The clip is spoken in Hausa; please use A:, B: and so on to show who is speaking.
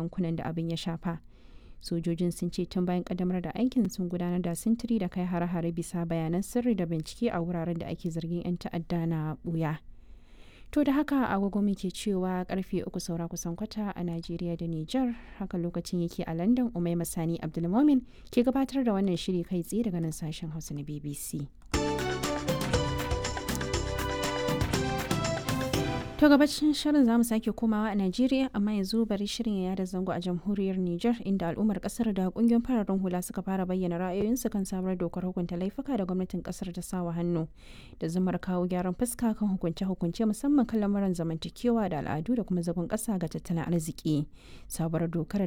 A: yankunan da abin ya shafa sojojin sun ce tun bayan kaddamar da aikin sun gudanar da sintiri da kai hare-hare bisa bayanan sirri da bincike a wuraren da ake zargin 'yan ta'adda na buya to da haka agogo muke cewa karfe uku saura kusan kwata a najeriya da niger haka lokacin yake a london umai masani abdulmomin ke gabatar da wannan shiri kai tsaye daga nan sashen hausa na bbc To gabacin shirin zamu sake komawa a Najeriya amma yanzu bari shirin ya yada zango a jamhuriyar Nijar inda al'ummar kasar da kungiyoyin fararen hula suka fara bayyana ra'ayoyinsu kan sabuwar dokar hukunta laifuka da gwamnatin kasar ta sawa hannu da zumar kawo gyaran fuska kan hukunce-hukunce musamman kan lamuran zamantakewa da al'adu da kuma zagon kasa ga tattalin arziki. Sabuwar dokar